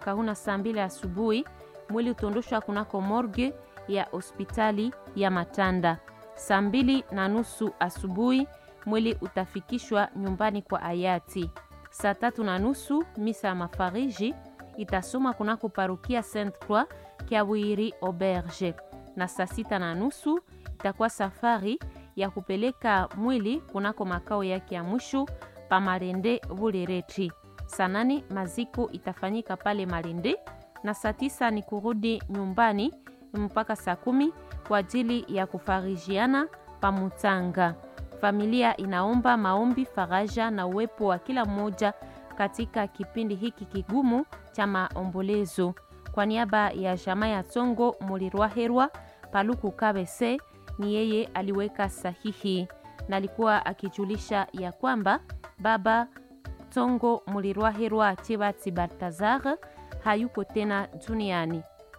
Kahuna saa mbili asubuhi. Mwili utaondoshwa kunako morgue ya hospitali ya Matanda. Saa mbili na nusu asubuhi mwili utafikishwa nyumbani kwa hayati. Saa tatu na nusu misa ya mafariji itasoma kunako parukia Saint Croix Kiawiri Auberge, na saa sita na nusu itakuwa safari ya kupeleka mwili kunako makao yake ya mwisho pa Marende Bulereti. Saa nane maziko itafanyika pale Marende na saa tisa ni kurudi nyumbani mpaka saa kumi kwa ajili ya kufarijiana pa Mutanga. Familia inaomba maombi, faraja na uwepo wa kila mmoja katika kipindi hiki kigumu cha maombolezo. Kwa niaba ya jamaa ya Tongo Mulirwaherwa Paluku Kabese, ni yeye aliweka sahihi na alikuwa akijulisha ya kwamba baba Tongo Mulirwaherwa Chebati Baltazar hayuko tena duniani.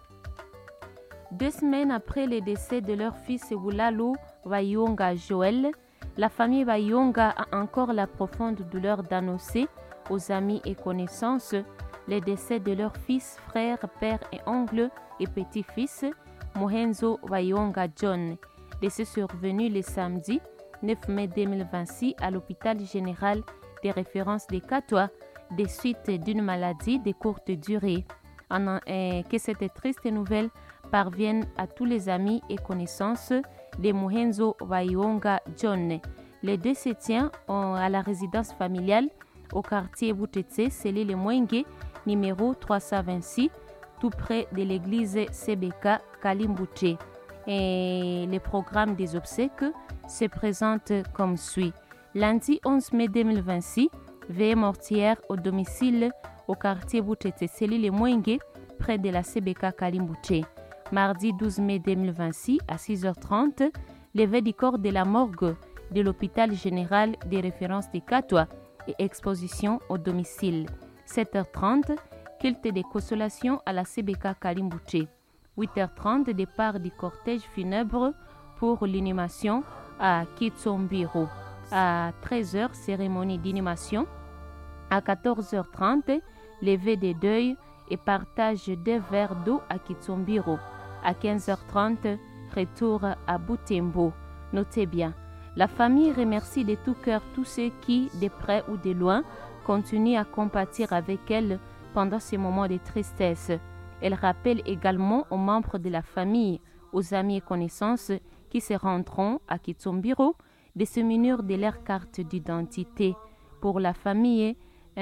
Deux semaines après le décès de leur fils Wulalu Bayonga Joël, la famille Bayonga a encore la profonde douleur d'annoncer aux amis et connaissances le décès de leur fils, frère, père et oncle et petit-fils, Mohenzo Bayonga John, décès survenu le samedi 9 mai 2026 à l'hôpital général des références de Catois des suites d'une maladie de courte durée. En, euh, que cette triste nouvelle parvienne à tous les amis et connaissances de Mohenzo Bayonga John. Les deux se tiennent à la résidence familiale au quartier Boutetse, scellé le Mwenge, numéro 326, tout près de l'église CBK Kalimbouche. Et le programme des obsèques se présente comme suit. Lundi 11 mai 2026, veillée mortière au domicile au quartier Boutete, scellé le Mwenge, près de la CBK Kalimbouche. Mardi 12 mai 2026, à 6h30, levée du corps de la morgue de l'hôpital général des références de Catois et exposition au domicile. 7h30, culte de consolation à la CBK Kalimbouche. 8h30, départ du cortège funèbre pour l'inhumation à Kitsombiro. À 13h, cérémonie d'inhumation. À 14h30, levée des deuils et partage deux verres d'eau à Kitsombiro. À 15h30, retour à Boutembo. Notez bien, la famille remercie de tout cœur tous ceux qui, de près ou de loin, continuent à compatir avec elle pendant ces moments de tristesse. Elle rappelle également aux membres de la famille, aux amis et connaissances qui se rendront à Kitsombiro de se munir de leur carte d'identité. Pour la famille,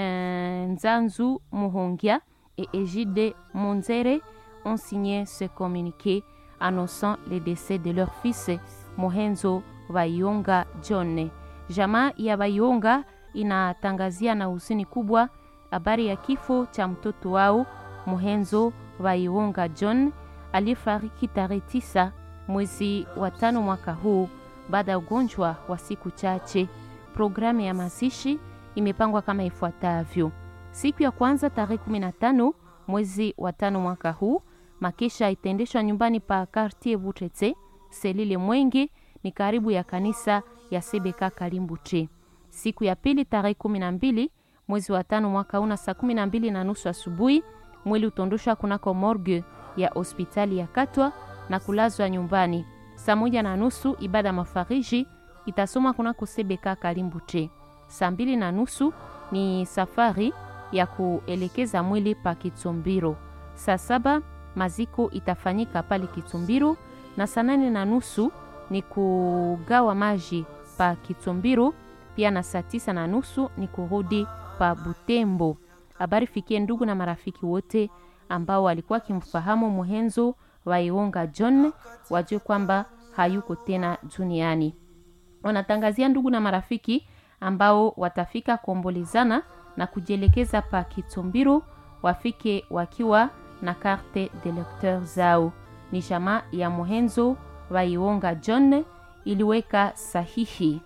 Nzanzu Muhongia et Ejide Monzere ont signé ce communiqué annonçant le décès de leur fils Mohenzo Bayonga John. Jamaa ya Bayonga inatangazia na huzuni kubwa habari ya kifo cha mtoto wao Mohenzo Bayonga John aliyefariki tarehe tisa mwezi wa tano mwaka huu baada ya ugonjwa wa siku chache. Programu ya mazishi imepangwa kama ifuatavyo: siku ya kwanza tarehe 15 mwezi wa tano mwaka huu, makesha itaendeshwa nyumbani pa Quartier Butete Selile Mwenge, ni karibu ya kanisa ya Sebeka Kalimbuche. Siku ya pili tarehe 12 mwezi wa tano mwaka huu na saa 12 na nusu asubuhi, mwili utondoshwa kunako morgue ya hospitali ya Katwa na kulazwa nyumbani. Saa moja na nusu ibada mafariji itasoma kunako Sebeka Kalimbuche. Saa mbili na nusu ni safari ya kuelekeza mwili pa Kitsumbiro. Saa saba maziko itafanyika pale Kitsumbiro, na saa nane na nusu ni kugawa maji pa Kitsumbiro, pia na saa tisa na nusu ni kurudi pa Butembo. Habari fikie ndugu na marafiki wote ambao walikuwa kimfahamu Muhenzo Waionga John wajue kwamba hayuko tena duniani. Wanatangazia ndugu na marafiki ambao watafika kuombolezana na kujielekeza pa Kitumbiro wafike wakiwa na karte de lecteur zao. Ni jamaa ya Muhenzo Waionga John iliweka sahihi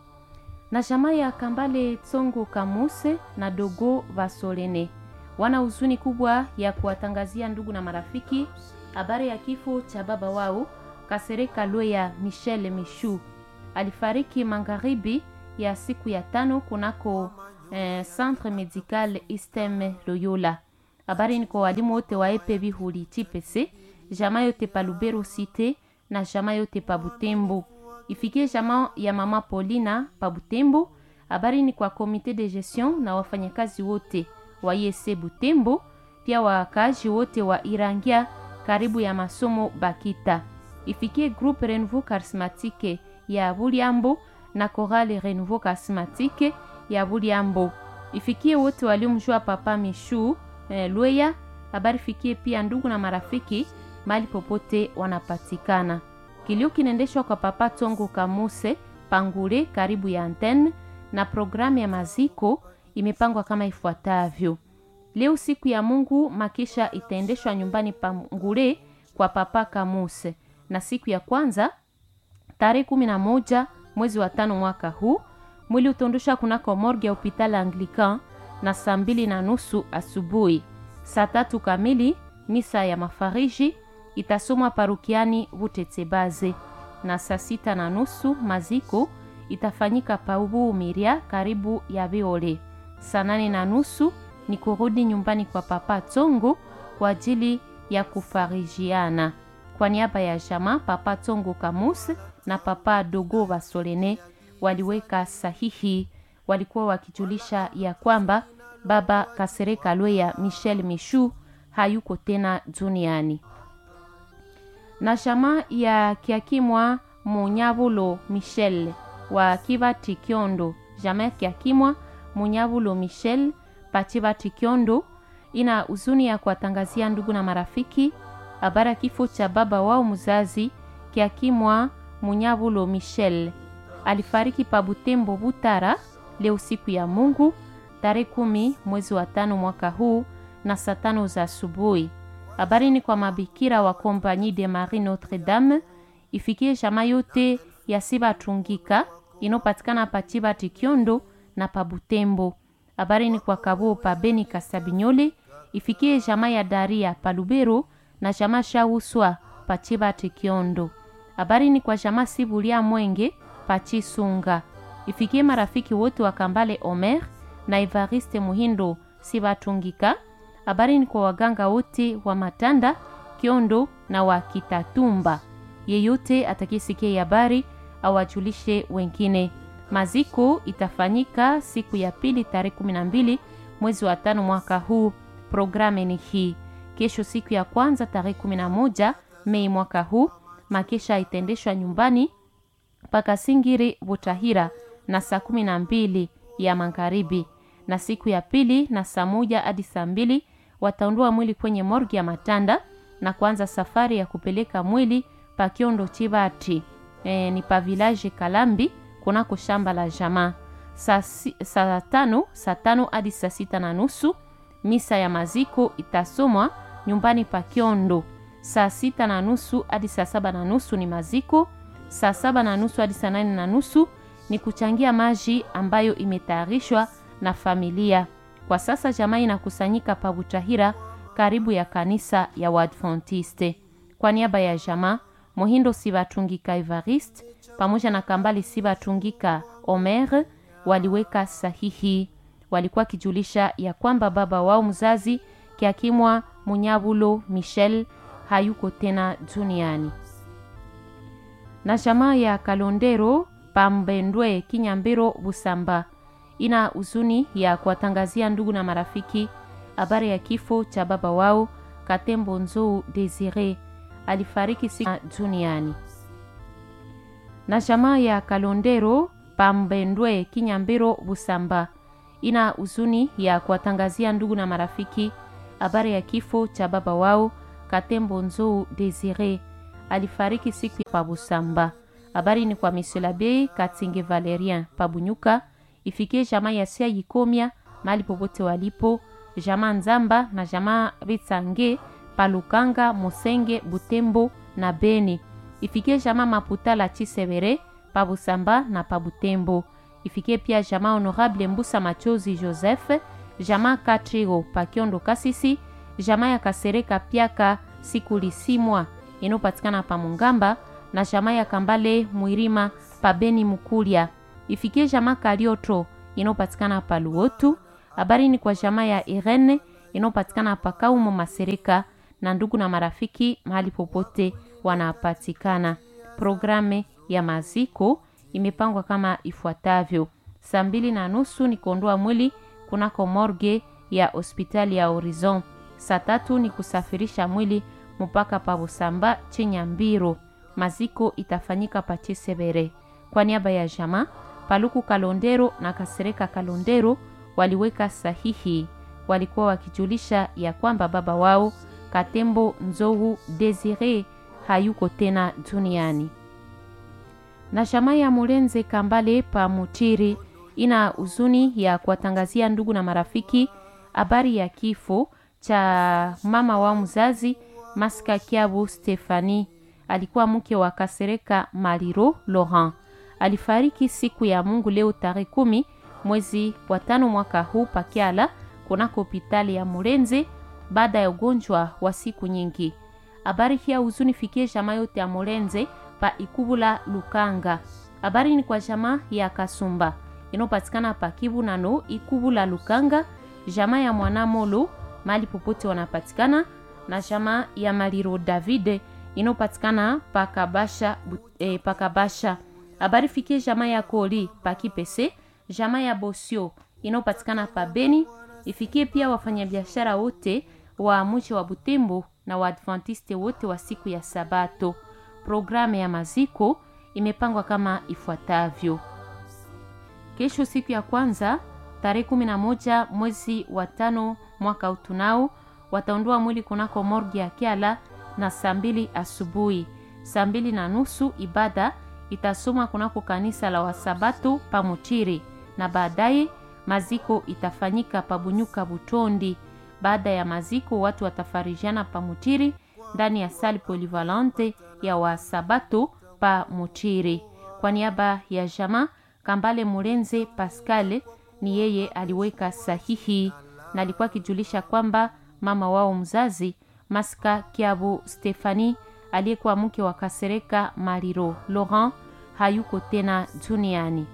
na jamaa ya Kambale Tsongo Kamuse na Dogo Vasolene wana huzuni kubwa ya kuwatangazia ndugu na marafiki habari ya kifo cha baba wao Kasereka Lweya Michel Mishu. Alifariki magharibi ya siku ya tano kunako eh, Centre Medical Istem Loyola. Habari ni kwa walimu wote wa epe Bihuli TPC, jamaa yote pa Lubero Cité na jamaa yote pa Butembo. Ifikie jamaa ya mama Paulina pa Butembo. Habari ni kwa komite de gestion na wafanyakazi wote wa IEC Butembo, pia wakaaji wote wa Irangia karibu ya masomo Bakita. Ifikie groupe Renouveau Charismatique ya Buliambo na Chorale Renouveau Charismatique ya Buliambo. Ifikie wote waliomjua Papa Mishu eh, Lweya. Habari fikie pia ndugu na marafiki mali popote wanapatikana. Kilio kinaendeshwa kwa Papa Tongo Kamuse Pangule karibu ya antenne na programu ya maziko imepangwa kama ifuatavyo. Leo siku ya Mungu makisha itaendeshwa nyumbani Pangule kwa Papa Kamuse, na siku ya kwanza tarehe kumi na moja mwezi wa tano mwaka huu mwili utaondosha kunako morgue ya hospitali Anglican na saa mbili na nusu asubuhi. Saa tatu kamili misa ya mafariji itasomwa parukiani Butetsebaze, na saa sita na nusu maziko itafanyika paubu Miria karibu ya Viole. Saa nane na nusu ni kurudi nyumbani kwa Papa Tongo kwa ajili ya kufarijiana. Kwa niaba ya jama Papa Tongo Kamus na Papa Dogo Basolene waliweka sahihi, walikuwa wakijulisha ya kwamba Baba Kasereka Lweya Michel Mishu hayuko tena duniani. Na jama ya Kiakimwa Munyabulo Michel wa Kibati Kyondo, jama ya Kiakimwa Munyabulo Michel Pachibati Kyondo ina huzuni ya kuwatangazia ndugu na marafiki habari ya kifo cha baba wao mzazi Kiakimwa Munyabulo Michel. Alifariki pa Butembo Butara leo siku ya Mungu tarehe kumi mwezi wa tano mwaka huu na saa tano za asubuhi. Habari ni kwa mabikira wa Compagnie de Marie Notre Dame ifikie jamaa yote ya Sibatungika inopatikana pa Chibati Kyondo na pa Butembo. Habari ni kwa Kabo pa Beni Kasabinyole ifikie jamaa ya Daria pa Lubero na jamaa Shauswa pa Chibati Kyondo. Habari ni kwa jamaa Sibulia Mwenge pa Chisunga ifikie marafiki wote wa Kambale Omer na Evariste Muhindo Sibatungika. Habari ni kwa waganga wote wa Matanda Kyondo na wa Kitatumba. Yeyote atakisikia habari awajulishe wengine. Maziko itafanyika siku ya pili tarehe 12 mwezi wa tano mwaka huu. Programu ni hii: kesho siku ya kwanza tarehe 11 Mei mwaka huu, makesha itaendeshwa nyumbani mpaka Singiri Butahira na saa kumi na mbili ya magharibi, na siku ya pili na saa moja hadi saa mbili wataondoa mwili kwenye morgi ya Matanda na kuanza safari ya kupeleka mwili pa Kiondo Chibati, e, ni pa village Kalambi kunako shamba la jamaa. Saa si, saa tano saa tano hadi saa sita na nusu misa ya maziko itasomwa nyumbani pa Kiondo. Saa sita na nusu hadi saa saba na nusu ni maziko. Saa saba na nusu hadi saa nane na nusu ni kuchangia maji ambayo imetayarishwa na familia. Kwa sasa jamaa inakusanyika pa Butahira karibu ya kanisa ya Waadventiste. Kwa niaba ya jamaa Mohindo Sibatungika Evariste pamoja na Kambali Sibatungika Omer waliweka sahihi. Walikuwa kijulisha ya kwamba baba wao mzazi Kiakimwa Munyabulo Michel hayuko tena duniani. Na jamaa ya Kalondero Pambendwe Kinyambiro Busamba ina huzuni ya kuwatangazia ndugu na marafiki habari ya kifo cha baba wao Katembo Nzou Desire alifariki siku duniani. Na jamaa ya Kalondero Pambendwe Kinyambiro Busamba ina huzuni ya kuwatangazia ndugu na marafiki habari ya kifo cha baba wao Katembo Nzou Desire alifariki siku pa Busamba. Habari ni kwa Monsieur l'Abbé Katinge Valerien Pabunyuka, ifikie jamaa ya Sia Yikomia mahali popote walipo, jamaa Nzamba na jamaa Bitsange Palukanga, Musenge, Butembo na Beni. Ifikie jamaa Maputa la Chisebere Pabusamba na Pabutembo. Ifikie pia jamaa Honorable Mbusa Machozi Joseph, jamaa Katrigo Pakiondo Kasisi, jamaa ya Kasereka Piaka Sikulisimwa inayopatikana pa Mungamba na jamaa ya Kambale Mwirima pa Beni Mukulia. Ifikie jamaa Kalioto inayopatikana pa Luotu. Habari ni kwa jamaa ya Irene inayopatikana Pakaumo Masereka na ndugu na marafiki mahali popote wanapatikana. Programu ya maziko imepangwa kama ifuatavyo: saa mbili na nusu ni kuondoa mwili kunako morgue ya hospitali ya Horizon. Saa tatu ni kusafirisha mwili mpaka pa Busamba Chenya Mbiro. Maziko itafanyika pa Chisebere. Kwa niaba ya jama Paluku Kalondero na Kasereka Kalondero waliweka sahihi, walikuwa wakijulisha ya kwamba baba wao Katembo Nzohu Desire hayuko tena duniani. Na shama ya Mulenze Kambale pa Mutiri ina huzuni ya kuwatangazia ndugu na marafiki habari ya kifo cha mama wa mzazi Maska Kiabu Stefani. Alikuwa mke wa Kasereka Maliro Laurent. Alifariki siku ya Mungu leo tarehe kumi mwezi wa tano mwaka huu pakiala kunako hospitali ya Mulenze baada ya ugonjwa wa siku nyingi. Habari hii ya huzuni fikie jamaa yote ya Mulenze pa Ikubula Lukanga. Habari ni kwa jamaa ya Kasumba inayopatikana pa Kivu nano Ikubula Lukanga, jamaa ya Mwanamolo mali popote wanapatikana na jamaa ya Maliro David inayopatikana pakabasha eh, pakabasha. Habari fikie jamaa ya Koli pa Kipese, jamaa ya Bosio inayopatikana pa Beni, ifikie pia wafanyabiashara wote wa mji wa Butembo na Waadventiste wote wa siku ya Sabato. Programu ya maziko imepangwa kama ifuatavyo: kesho, siku ya kwanza tarehe kumi na moja mwezi wa tano mwaka utunao, wataondoa mwili kunako morgi ya Kiala na saa mbili asubuhi. Saa mbili na nusu ibada itasoma kunako kanisa la Wasabato pa Muchiri na baadaye maziko itafanyika pa Bunyuka Butondi. Baada ya maziko watu watafarijiana pa Muchiri ndani ya sali polivalente ya Wasabato pa Muchiri. Kwa niaba ya jama Kambale Mulenze Pascal, ni yeye aliweka sahihi na alikuwa akijulisha kwamba mama wao mzazi Maska Kiabu Stefani aliyekuwa mke wa Kasereka Mariro Laurent hayuko tena duniani.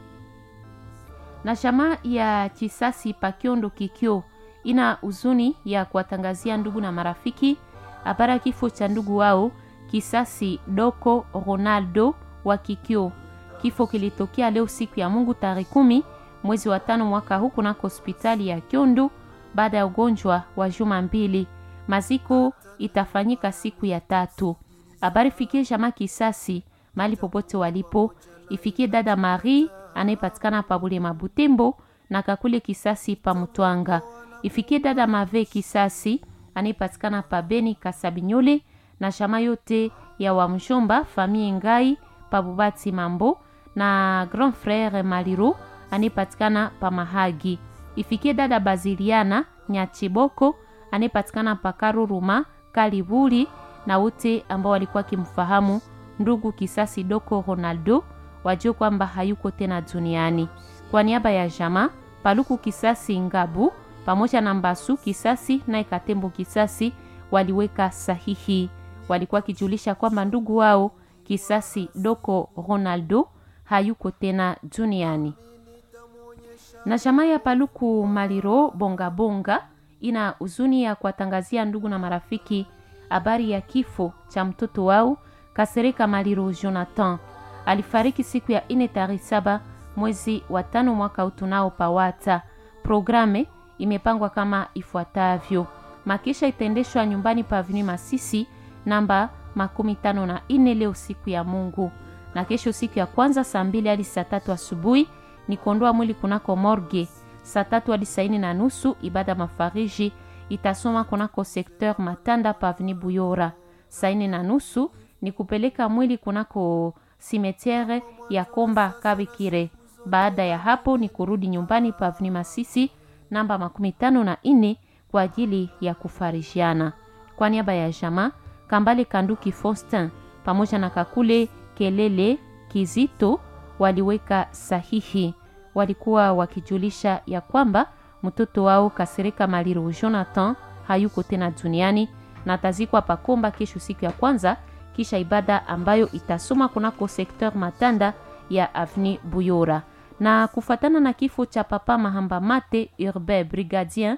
Na shama ya Chisasi Pakiondo Kikyo ina huzuni ya kuwatangazia ndugu na marafiki habari ya kifo cha ndugu wao Kisasi Doko Ronaldo wa Kikyo. Kifo kilitokea leo siku ya Mungu tarehe kumi mwezi wa tano mwaka huu kunako hospitali ya Kyondo baada ya ugonjwa wa juma mbili. Maziko itafanyika siku ya tatu. Habari fikie jama Kisasi mahali popote walipo, ifikie dada Marie anayepatikana pa Bulema Butembo na kakule Kisasi pa Mutwanga, ifikie dada Mave Kisasi anayepatikana pa Beni Kasabinyole na shama yote ya Wamshomba famille Ngai pa Bubati Mambo na grand frère Maliro anayepatikana pa Mahagi, ifikie dada Baziliana Nyachiboko anayepatikana pa Karuruma Kalibuli na wote ambao walikuwa kimfahamu ndugu Kisasi Doko Ronaldo wajue kwamba hayuko tena duniani. Kwa niaba ya jama Paluku Kisasi Ngabu pamoja na Mbasu Kisasi na Ikatembo Kisasi waliweka sahihi, walikuwa wakijulisha kwamba ndugu wao Kisasi Doko Ronaldo hayuko tena duniani. Na jamaa ya Paluku Maliro Bonga Bonga ina huzuni ya kuwatangazia ndugu na marafiki habari ya kifo cha mtoto wao Kasereka Maliro Jonathan. Alifariki siku ya ine tarehe saba mwezi wa tano mwaka utunao pawata. Programe imepangwa kama ifuatavyo: makisha itaendeshwa nyumbani pa Avenue Masisi namba makumi tano na ine leo siku ya Mungu, na kesho siku ya kwanza saa mbili hadi saa tatu asubuhi ni kuondoa mwili kunako morgue. Saa tatu hadi saa ine na nusu ibada mafariji itasoma kunako sekteur Matanda pa Avenue Buyora. Saa ine na nusu ni kupeleka mwili kunako simetiere ya Komba Kabikire. Baada ya hapo ni kurudi nyumbani pa Avenue Masisi namba makumi tano na ine kwa ajili ya kufarishiana. Kwa niaba ya jama Kambale Kanduki Faustin pamoja na Kakule Kelele Kizito waliweka sahihi, walikuwa wakijulisha ya kwamba mtoto wao Kasereka Maliro Jonathan hayuko tena duniani na atazikwa Pakomba kesho siku ya kwanza kisha ibada ambayo itasoma kunako sekteur Matanda ya Avenue Buyora. Na kufatana na kifo cha papa Mahamba Mate Urbain Brigadier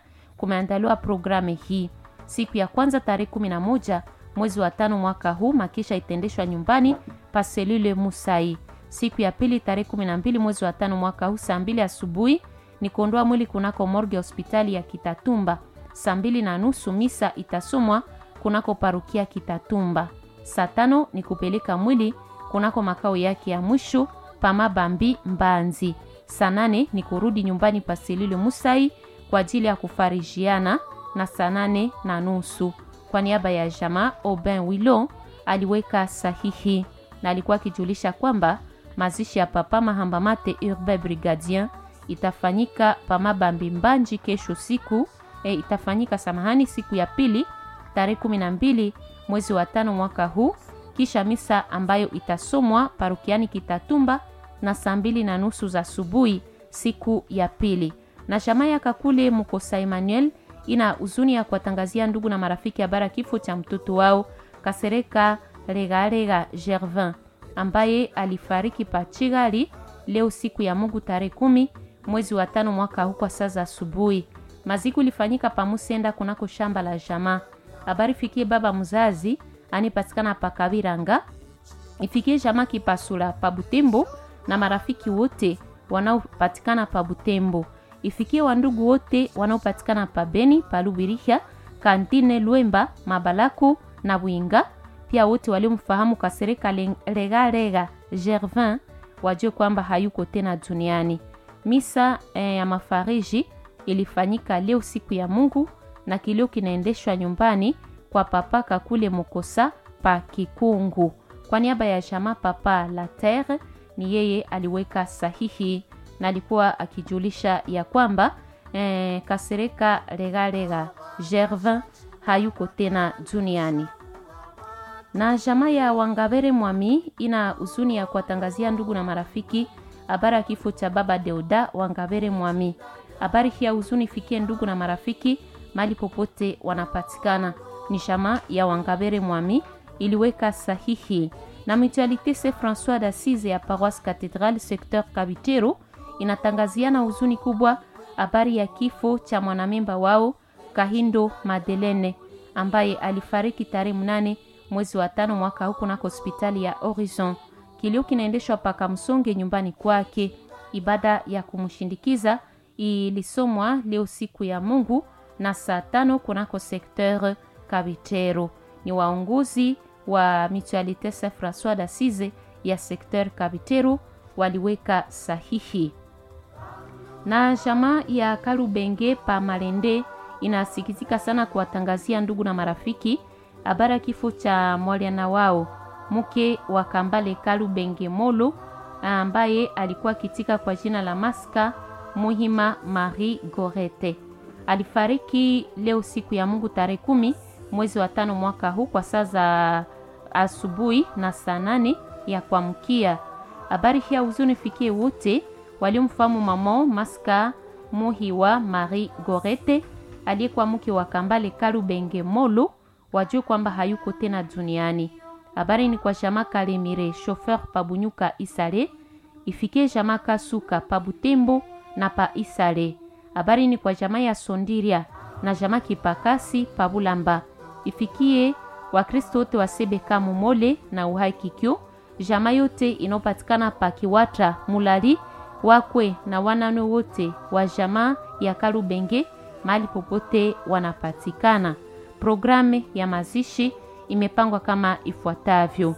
kumeandaliwa programu hii. Siku ya kwanza tarehe 11 mwezi wa tano mwaka huu makisha itaendeshwa nyumbani pa selule Musai. Siku ya pili tarehe 12 mwezi wa tano mwaka huu saa mbili asubuhi ni kuondoa mwili kunako morgue hospitali ya Kitatumba. Saa mbili na nusu misa itasomwa kunako parukia Kitatumba. Saa tano ni kupeleka mwili kunako makao yake ya mwisho Pamabambi Mbanzi. Saa nane ni kurudi nyumbani pa selule Musai kwa ajili ya kufarijiana na saa nane na nusu. Kwa niaba ya jamaa Aubin Wilo aliweka sahihi na alikuwa akijulisha kwamba mazishi ya Papa Mahambamate Urbain Brigadien itafanyika Pamabambi Mbanji kesho siku e, itafanyika samahani, siku ya pili tarehe kumi na mbili mwezi wa tano mwaka huu, kisha misa ambayo itasomwa parukiani Kitatumba na saa mbili na nusu za asubuhi siku ya pili. Na jamaa ya Kakule Mukosa Emmanuel ina huzuni ya kuwatangazia ndugu na marafiki habari kifo cha mtoto wao Kasereka Regarega Gervin ambaye alifariki Pachigali leo siku ya Mungu tarehe kumi mwezi wa tano mwaka huu kwa saa za asubuhi. Maziku ilifanyika pamusenda kunako shamba la jamaa. Habari fikie baba mzazi anipatikana pa Kabiranga, ifikie jamaa Kipasula pa Butembo na marafiki wote wanaopatikana pa Butembo, ifikie wandugu wote wanaopatikana pa Beni, pa Lubiriha, Kantine, Lwemba, Mabalaku na Bwinga. Pia wote waliomfahamu Kasereka Regarega Gervin wajue kwamba hayuko tena duniani. Misa eh, ya mafariji ilifanyika leo siku ya Mungu na kilio kinaendeshwa nyumbani kwa papa Kakule Mukosa pa Kikungu. Kwa niaba ya jamaa papa la Terre, ni yeye aliweka sahihi na alikuwa akijulisha ya kwamba eh, Kasereka Regarega Gervin hayuko tena duniani na jamaa ya Wangabere Mwami ina huzuni ya kuwatangazia ndugu na marafiki habari ya kifo cha baba Deuda Wangabere Mwami. Habari hii ya huzuni ifikie ndugu na marafiki mali popote wanapatikana. Ni jamaa ya Wangabere Mwami iliweka sahihi na Mutualité Saint François d'Assise ya Paroisse Cathedrale secteur Kabitero inatangaziana huzuni kubwa habari ya kifo cha mwanamemba wao Kahindo Madelene ambaye alifariki tarehe mnane mwezi wa tano mwaka huu kunako hospitali ya Horizon. Kilio kinaendeshwa paka Msonge nyumbani kwake. Ibada ya kumshindikiza ilisomwa leo siku ya Mungu na saa tano kunako sekteur Kabitero. Ni waongozi wa Mutualité Saint François d'Assise ya sekteur Kabitero waliweka sahihi. Na jamaa ya Kalubenge pa Malende inasikitika sana kuwatangazia ndugu na marafiki habari ya kifo cha mwaliana wao mke wa Kambale Kalubenge Molo ambaye alikuwa kitika kwa jina la Maska Muhima Marie Gorete. Alifariki leo siku ya Mungu tarehe kumi mwezi wa tano mwaka huu kwa saa za asubuhi na saa nane ya kuamkia. Habari hii ya huzuni fikie wote waliomfahamu mama Maska Muhiwa Marie Gorete aliyekuwa mke wa Kambale Kalubenge Molo wajue kwamba hayuko tena duniani. Habari ni kwa Jama Kalemire chauffeur Pabunyuka Isale, ifikie Jama Kasuka Pabutembo na pa Isale. Habari ni kwa Jama ya Sondiria na Jama Kipakasi Pabulamba, ifikie Wakristo wote wa Sebeka Mumole na Uhai Kikyo, Jama yote inayopatikana pa Kiwatra Mulali wakwe na wanane wote wa Jama ya Kalubenge mahali popote wanapatikana. Programu ya mazishi imepangwa kama ifuatavyo: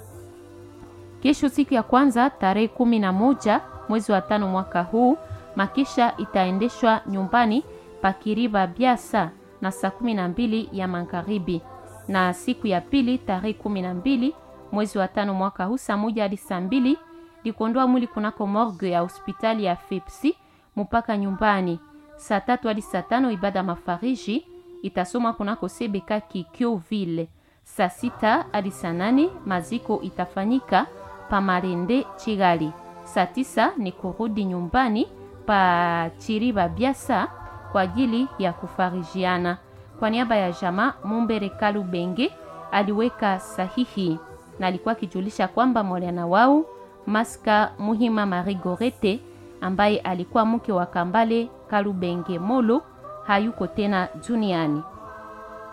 kesho, siku ya kwanza tarehe kumi na moja mwezi wa tano mwaka huu, makisha itaendeshwa nyumbani Pakiriba Biasa na saa kumi na mbili ya magharibi, na siku ya pili tarehe kumi na mbili mwezi wa tano mwaka huu saa moja hadi saa mbili likuondoa mwili kunako morgue ya hospitali ya Fepsi mpaka nyumbani. Saa tatu hadi saa tano ibada mafariji itasoma kunako Sebeka Kikyoville. Saa sita hadi saa nane maziko itafanyika pa Marende Chigali. Saa tisa ni kurudi nyumbani pa Chiriba Biasa kwa ajili ya kufarijiana. Kwa niaba ya jama Mumbere Kalubenge aliweka sahihi na alikuwa akijulisha kwamba mwaliana wao Maska Muhima Marie Gorete ambaye alikuwa mke wa Kambale Kalubenge Molo hayuko tena duniani.